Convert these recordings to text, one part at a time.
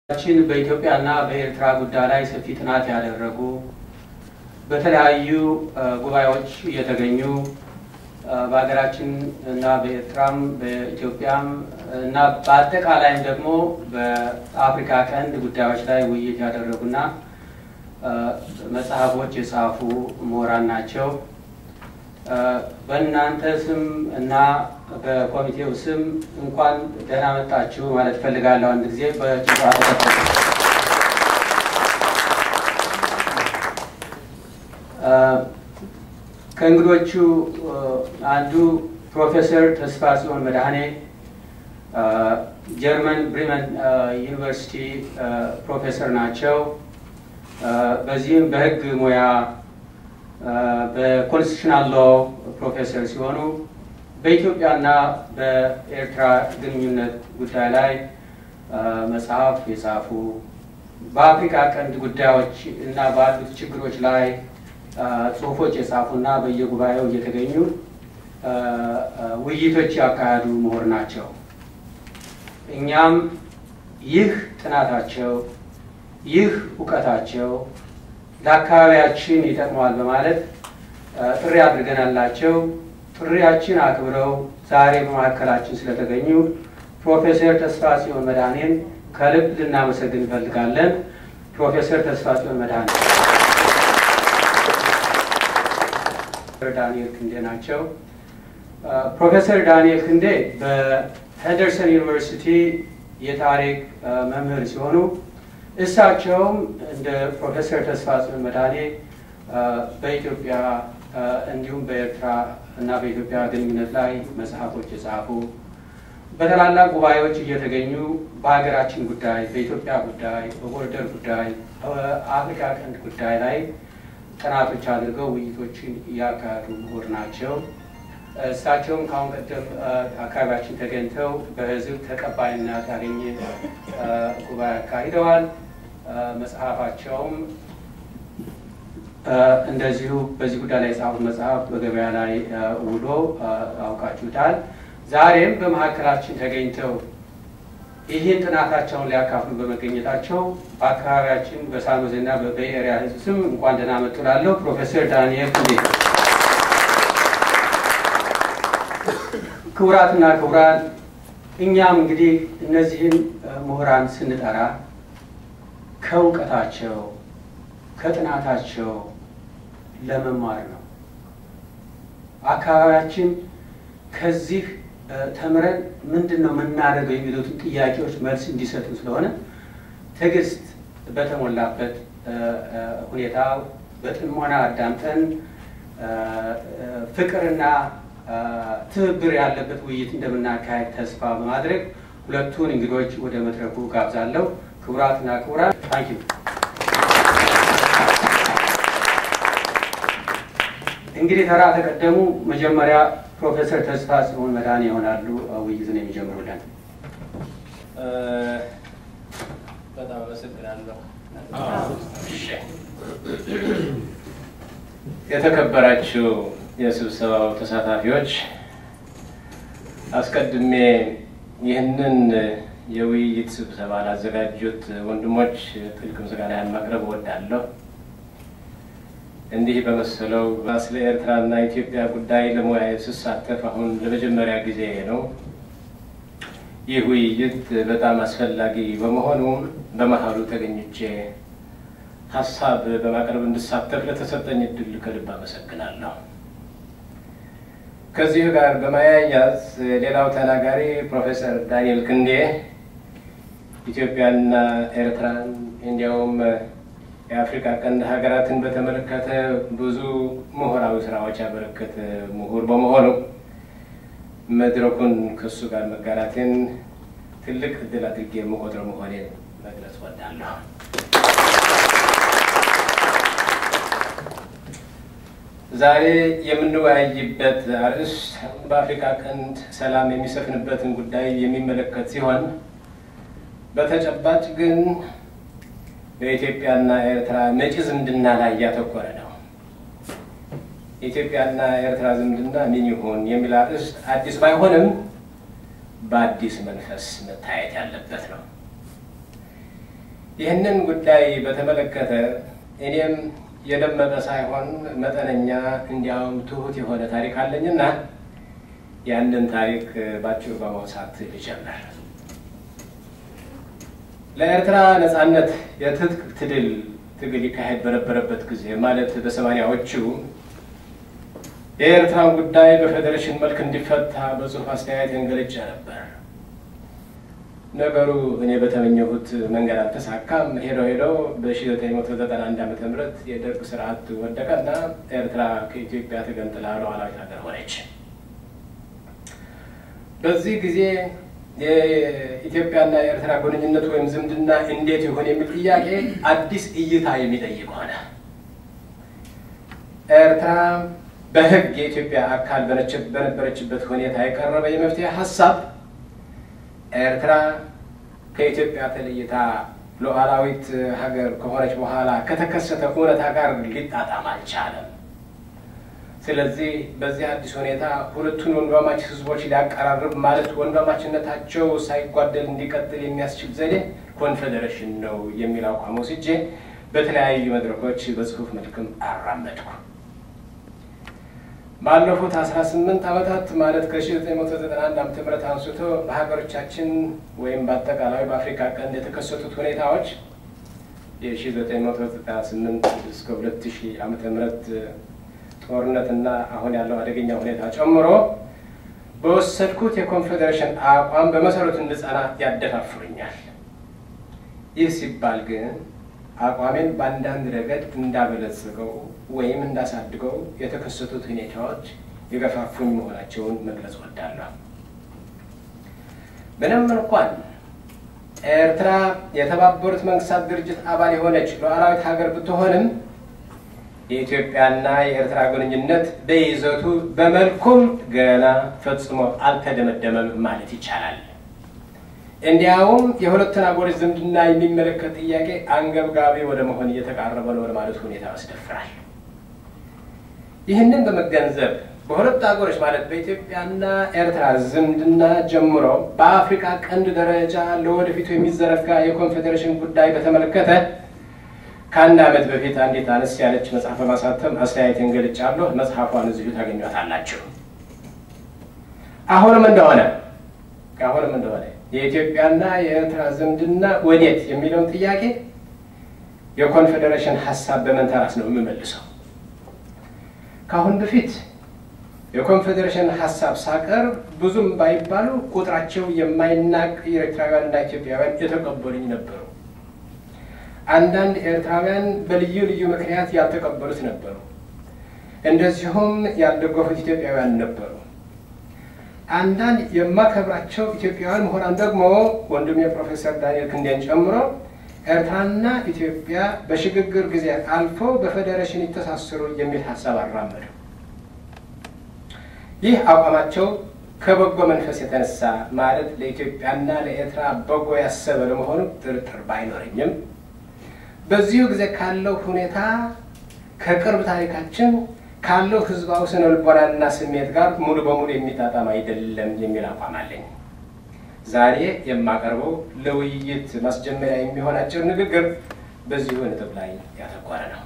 ችን በኢትዮጵያና በኤርትራ ጉዳይ ላይ ሰፊ ጥናት ያደረጉ በተለያዩ ጉባኤዎች እየተገኙ በሀገራችን እና በኤርትራም በኢትዮጵያም እና በአጠቃላይም ደግሞ በአፍሪካ ቀንድ ጉዳዮች ላይ ውይይት ያደረጉና መጽሐፎች የጻፉ ምሁራን ናቸው። በእናንተ ስም እና በኮሚቴው ስም እንኳን ደህና መጣችሁ ማለት እፈልጋለሁ። አንድ ጊዜ በጭባ ከእንግዶቹ አንዱ ፕሮፌሰር ተስፋጽዮን መድኃኔ ጀርመን ብሪመን ዩኒቨርሲቲ ፕሮፌሰር ናቸው። በዚህም በሕግ ሙያ በኮንስቲቱሽናል ሎ ፕሮፌሰር ሲሆኑ በኢትዮጵያና በኤርትራ ግንኙነት ጉዳይ ላይ መጽሐፍ የጻፉ በአፍሪካ ቀንድ ጉዳዮች እና ባሉት ችግሮች ላይ ጽሁፎች የጻፉና በየጉባኤው እየተገኙ ውይይቶች ያካሄዱ ምሁር ናቸው። እኛም ይህ ጥናታቸው ይህ እውቀታቸው ለአካባቢያችን ይጠቅመዋል በማለት ጥሪ አድርገናላቸው። ጥሪያችን አክብረው ዛሬ በመካከላችን ስለተገኙ ፕሮፌሰር ተስፋጽዮን መድኃኔን ከልብ ልናመሰግን እንፈልጋለን። ፕሮፌሰር ተስፋጽዮን መድኃኔ ዳንኤል ክንዴ ናቸው። ፕሮፌሰር ዳንኤል ክንዴ በሄንደርሰን ዩኒቨርሲቲ የታሪክ መምህር ሲሆኑ እሳቸውም እንደ ፕሮፌሰር ተስፋጽዮን መድኃኔ በኢትዮጵያ እንዲሁም በኤርትራ እና በኢትዮጵያ ግንኙነት ላይ መጽሐፎች የጻፉ በታላላቅ ጉባኤዎች እየተገኙ በሀገራችን ጉዳይ፣ በኢትዮጵያ ጉዳይ፣ በቦርደር ጉዳይ፣ በአፍሪካ ቀንድ ጉዳይ ላይ ጥናቶች አድርገው ውይይቶችን እያካሄዱ ምሁር ናቸው። እሳቸውም ከአሁን ቀደም አካባቢያችን ተገኝተው በሕዝብ ተቀባይነት ያገኘ ጉባኤ አካሂደዋል። መጽሐፋቸውም እንደዚሁ በዚህ ጉዳይ ላይ የጻፉት መጽሐፍ በገበያ ላይ ውሎ አውቃችሁታል። ዛሬም በመካከላችን ተገኝተው ይህን ጥናታቸውን ሊያካፍሉ በመገኘታቸው በአካባቢያችን በሳኖዜና በቤይ ኤሪያ ሕዝብ ስም እንኳን ደህና መጡ እላለሁ። ፕሮፌሰር ዳንኤል ክንዴ። ክቡራትና ክቡራን እኛም እንግዲህ እነዚህን ምሁራን ስንጠራ ከእውቀታቸው ከጥናታቸው ለመማር ነው። አካባቢያችን ከዚህ ተምረን ምንድን ነው የምናደርገው የሚሉትን ጥያቄዎች መልስ እንዲሰጡ ስለሆነ ትዕግስት በተሞላበት ሁኔታ በጥሞና አዳምጠን ፍቅርና ትብብር ያለበት ውይይት እንደምናካሄድ ተስፋ በማድረግ ሁለቱን እንግዶች ወደ መድረኩ ጋብዛለሁ። ክቡራትና ክቡራን ታንኪ እንግዲህ ተራ ተቀደሙ። መጀመሪያ ፕሮፌሰር ተስፋጽዮን መድኃኔ ይሆናሉ ውይይቱን የሚጀምሩልን። በጣም አመሰግናለሁ። የተከበራችሁ የስብሰባው ተሳታፊዎች፣ አስቀድሜ ይህንን የውይይት ስብሰባ ላዘጋጁት ወንድሞች ጥልቅ ምስጋናን ማቅረብ እወዳለሁ። እንዲህ በመሰለው ስለ ኤርትራና ኢትዮጵያ ጉዳይ ለሙያዬ ስሳተፍ አሁን ለመጀመሪያ ጊዜ ነው። ይህ ውይይት በጣም አስፈላጊ በመሆኑ በመሀሉ ተገኝቼ ሀሳብ በማቅረብ እንድሳተፍ ለተሰጠኝ እድል ከልብ አመሰግናለሁ። ከዚሁ ጋር በማያያዝ ሌላው ተናጋሪ ፕሮፌሰር ዳንኤል ክንዴ ኢትዮጵያና ኤርትራን እንዲያውም የአፍሪካ ቀንድ ሀገራትን በተመለከተ ብዙ ምሁራዊ ስራዎች ያበረከተ ምሁር በመሆኑ መድረኩን ከእሱ ጋር መጋራቴን ትልቅ እድል አድርጌ የምቆጥረው መሆኔን መግለጽ ወዳለሁ። ዛሬ የምንወያይበት አርዕስት በአፍሪካ ቀንድ ሰላም የሚሰፍንበትን ጉዳይ የሚመለከት ሲሆን በተጨባጭ ግን በኢትዮጵያና ኤርትራ መጪ ዝምድና ላይ እያተኮረ ነው። ኢትዮጵያና ኤርትራ ዝምድና ምን ይሁን የሚል አርዕስት አዲስ ባይሆንም በአዲስ መንፈስ መታየት ያለበት ነው። ይህንን ጉዳይ በተመለከተ እኔም የደመቀ ሳይሆን መጠነኛ እንዲያውም ትሁት የሆነ ታሪክ አለኝና ያንን ታሪክ ባጭሩ በማውሳት ልጀምር። ለኤርትራ ነጻነት የትጥቅ ትግል ትግል ይካሄድ በነበረበት ጊዜ ማለት በሰማንያዎቹ የኤርትራን ጉዳይ በፌዴሬሽን መልክ እንዲፈታ በጽሁፍ አስተያየትን ገልጬ ነበር። ነገሩ እኔ በተመኘሁት መንገድ አልተሳካም። ሄዶ ሄዶ በ1991 ዓ ም የደርግ ስርዓት ወደቀና ኤርትራ ከኢትዮጵያ ተገንጥላ ሉዓላዊት ሀገር ሆነች። በዚህ ጊዜ የኢትዮጵያና የኤርትራ ግንኙነት ወይም ዝምድና እንዴት ይሆን የሚል ጥያቄ አዲስ እይታ የሚጠይቅ ሆነ። ኤርትራ በሕግ የኢትዮጵያ አካል በነበረችበት ሁኔታ የቀረበ የመፍትሄ ሀሳብ ኤርትራ ከኢትዮጵያ ተለይታ ሉዓላዊት ሀገር ከሆነች በኋላ ከተከሰተ እውነታ ጋር ሊጣጣም አልቻለም። ስለዚህ በዚህ አዲስ ሁኔታ ሁለቱን ወንድማማች ህዝቦች ሊያቀራርብ ማለት ወንድማማችነታቸው ሳይጓደል እንዲቀጥል የሚያስችል ዘዴ ኮንፌዴሬሽን ነው የሚል አቋም ወስጄ በተለያዩ መድረኮች በጽሁፍ መልክም አራመድኩ። ባለፉት 18 ዓመታት ማለት ከ1991 ዓ ም አንስቶ በሀገሮቻችን ወይም በአጠቃላይ በአፍሪካ ቀንድ የተከሰቱት ሁኔታዎች የ1998 እስከ 2000 ዓ ም ጦርነትና አሁን ያለው አደገኛ ሁኔታ ጨምሮ በወሰድኩት የኮንፌዴሬሽን አቋም በመሰረቱ እንድጸና ያደፋፍሩኛል። ይህ ሲባል ግን አቋሜን በአንዳንድ ረገድ እንዳበለጽገው ወይም እንዳሳድገው የተከሰቱት ሁኔታዎች የገፋፉኝ መሆናቸውን መግለጽ ወዳለሁ። ምንም እንኳን ኤርትራ የተባበሩት መንግስታት ድርጅት አባል የሆነች ሉዓላዊት ሀገር ብትሆንም የኢትዮጵያና የኤርትራ ግንኙነት በይዘቱ በመልኩም ገና ፈጽሞ አልተደመደመም ማለት ይቻላል። እንዲያውም የሁለቱን አገሮች ዝምድና የሚመለከት ጥያቄ አንገብጋቢ ወደ መሆን እየተቃረበ ነው ማለት ሁኔታ ያስደፍራል። ይህንን በመገንዘብ በሁለቱ አገሮች ማለት በኢትዮጵያና ኤርትራ ዝምድና ጀምሮ በአፍሪካ ቀንድ ደረጃ ለወደፊቱ የሚዘረጋ የኮንፌዴሬሽን ጉዳይ በተመለከተ ከአንድ ዓመት በፊት አንዲት አነስ ያለች መጽሐፍ በማሳተም አስተያየትን ገልጫለሁ። መጽሐፏን እዚሁ ታገኟታላችሁ። አሁንም እንደሆነ አሁንም እንደሆነ የኢትዮጵያና የኤርትራ ዝምድና ወዴት የሚለውን ጥያቄ የኮንፌዴሬሽን ሀሳብ በመንተራስ ነው የምመልሰው። ከአሁን በፊት የኮንፌዴሬሽን ሀሳብ ሳቀርብ ብዙም ባይባሉ ቁጥራቸው የማይናቅ ኤርትራውያንና ኢትዮጵያውያን የተቀበሉኝ ነበሩ። አንዳንድ ኤርትራውያን በልዩ ልዩ ምክንያት ያልተቀበሉት ነበሩ። እንደዚሁም ያልደገፉት ኢትዮጵያውያን ነበሩ። አንዳንድ የማከብራቸው ኢትዮጵያውያን ምሁራን ደግሞ ወንድም የፕሮፌሰር ዳንኤል ክንዴን ጨምሮ ኤርትራና ኢትዮጵያ በሽግግር ጊዜ አልፎ በፌዴሬሽን ይተሳሰሩ የሚል ሀሳብ አራመዱ። ይህ አቋማቸው ከበጎ መንፈስ የተነሳ ማለት ለኢትዮጵያና ለኤርትራ በጎ ያሰበ ለመሆኑ ጥርጥር ባይኖረኝም በዚሁ ጊዜ ካለው ሁኔታ ከቅርብ ታሪካችን ካለው ሕዝባዊ ስነ ልቦናና ስሜት ጋር ሙሉ በሙሉ የሚጣጣም አይደለም የሚል አቋም አለኝ። ዛሬ የማቀርበው ለውይይት ማስጀመሪያ የሚሆን አጭር ንግግር በዚሁ ነጥብ ላይ ያተኮረ ነው።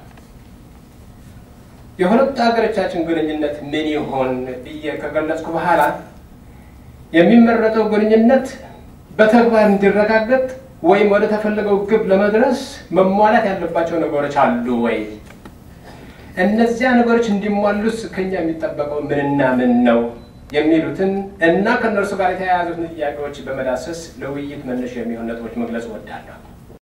የሁለቱ ሀገሮቻችን ግንኙነት ምን ይሆን ብዬ ከገለጽኩ በኋላ የሚመረጠው ግንኙነት በተግባር እንዲረጋገጥ ወይም ወደ ተፈለገው ግብ ለመድረስ መሟላት ያለባቸው ነገሮች አሉ ወይ? እነዚያ ነገሮች እንዲሟሉስ ከኛ የሚጠበቀው ምንና ምን ነው የሚሉትን እና ከእነርሱ ጋር የተያያዙትን ጥያቄዎች በመዳሰስ ለውይይት መነሻ የሚሆን ነጥቦች መግለጽ እወዳለሁ።